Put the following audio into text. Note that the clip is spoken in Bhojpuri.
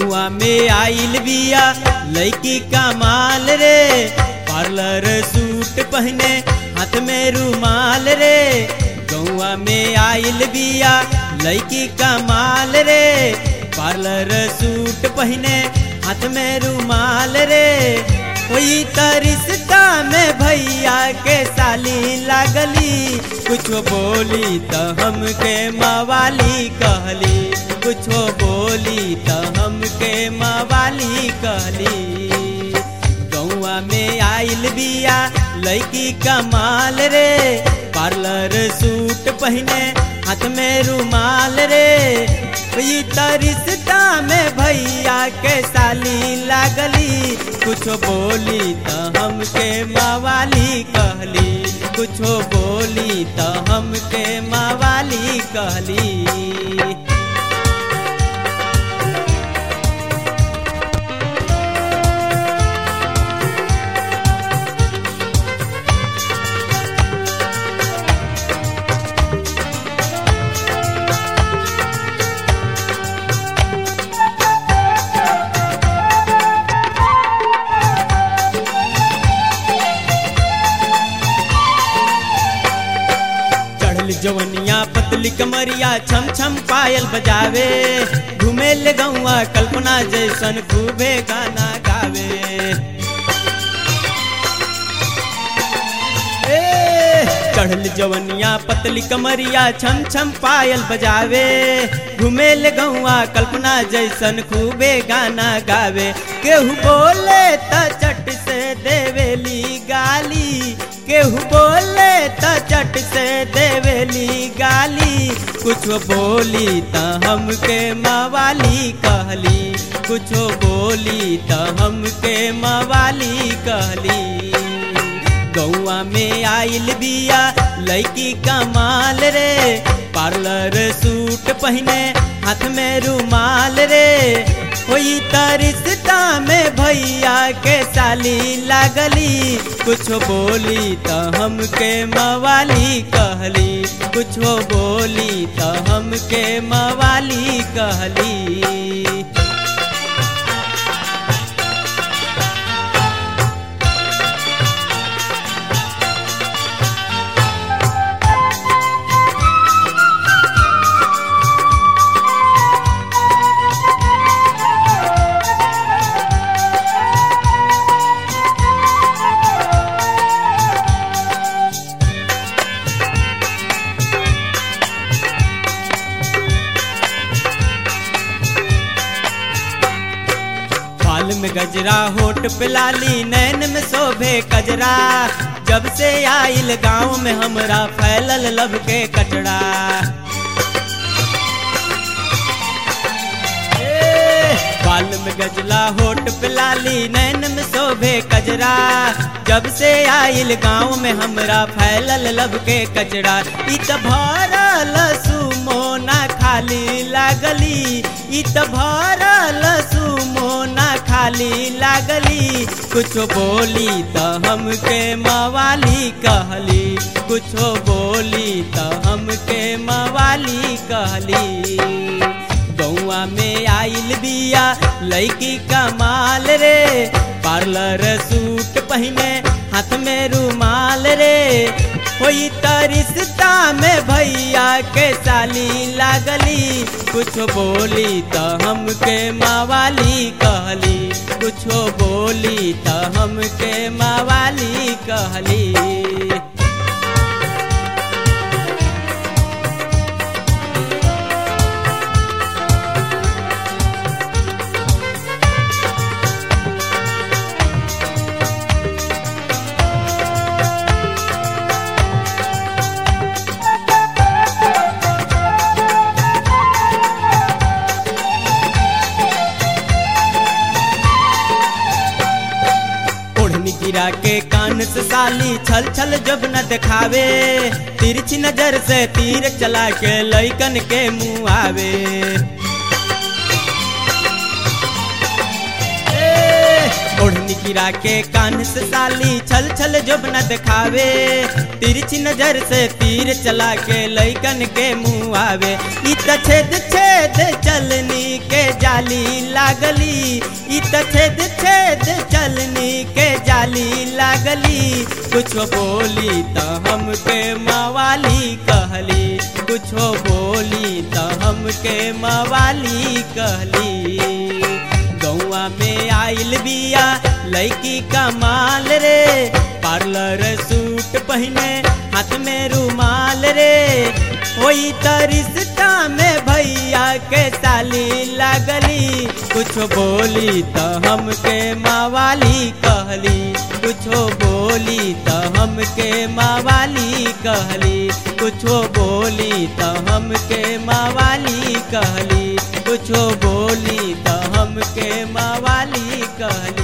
गौआ में आइल बिया लड़की का माल रे पार्लर सूट पहने हाथ में रुमाल रे गौआ में आइल बिया लड़की का माल रे पार्लर सूट पहने हाथ में रुमाल रे कोई तरिश्ता में भैया के साली लागली कुछ बोली तो हमके मवाली कहली कुछ बोली तो हमके मवाली कहली गौआ में आइल बिया लड़की कमाल रे पार्लर सूट पहने हाथ में रुमाल रे ई तरिश्ता में भैया के साली लागली कुछ बोली तो हमके मवाली कहली कुछ बोली तो हमके मवाली कहली चढ़ल जवनिया पतली कमरिया छम छम पायल बजावे घूमे ले गौआ कल्पना जैसन खूबे गाना गावे ए, चढ़ल जवनिया पतली कमरिया छम छम पायल बजावे घूमे ले गौआ कल्पना जैसन खूबे गाना गावे केहू बोले त चट से देवेली गाली केहू बोले त चट से देवेली गाली कुछ बोली त हमके मवाली कहली कुछ बोली त हमके मवाली कहली गौआ में आइल बिया लड़की कमाल रे पार्लर सूट पहने हाथ में रुमाल रे कोई तरिश्ता में भैया के साली लागली कुछ बोली तो हमके मवाली कहली कुछ बोली तो हमके मवाली कहली बाल में गजरा होठ पे लाली नैन में शोभे कजरा जब से आइल गांव में हमरा फैलल लब के कचड़ा ए, बाल में गजला होठ पे लाली नैन में शोभे कजरा जब से आइल गांव में हमरा फैलल लब के कचड़ा इ त भरल सुमोना खाली लागली इ त भरल सुमोना खाली लागली कुछ बोली त हमके मवाली कहली कुछ बोली त हमके मवाली कहली गौआ में आइल बिया लड़की कमाल रे पार्लर सूट पहने हाथ में रुमाल रे कोई तरिश्ता में भैया के साली लागली कुछ बोली तो हमके मवाली कहली कुछ बोली तो हमके मवाली कहली ओढ़नी गिरा के कान से साली छल छल जब न दिखावे तिरछी नजर से तीर चला के लैकन के मुंह आवे ए, ओढ़नी गिरा के कान से साली छल छल जब न दिखावे तिरछी नजर से तीर चला के लैकन के मुंह आवे इ त छेद छेद चलनी के जाली लागली त छेद छेद चलनी के जाली लागली कुछो बोली त हमके मवाली कहली कुछो बोली त हमके मवाली कहली गौआ में आइल बिया लड़की कमाल रे पार्लर सूट पहने हाथ में रुमाल रे होई त रिश्ता में भैया के साली लागली कुछ बोली त हमके मावाली कहली कुछो बोली त हमके मावाली कहली कुछो बोली त हमके मावाली कहली कुछो बोली त हमके मावाली कहली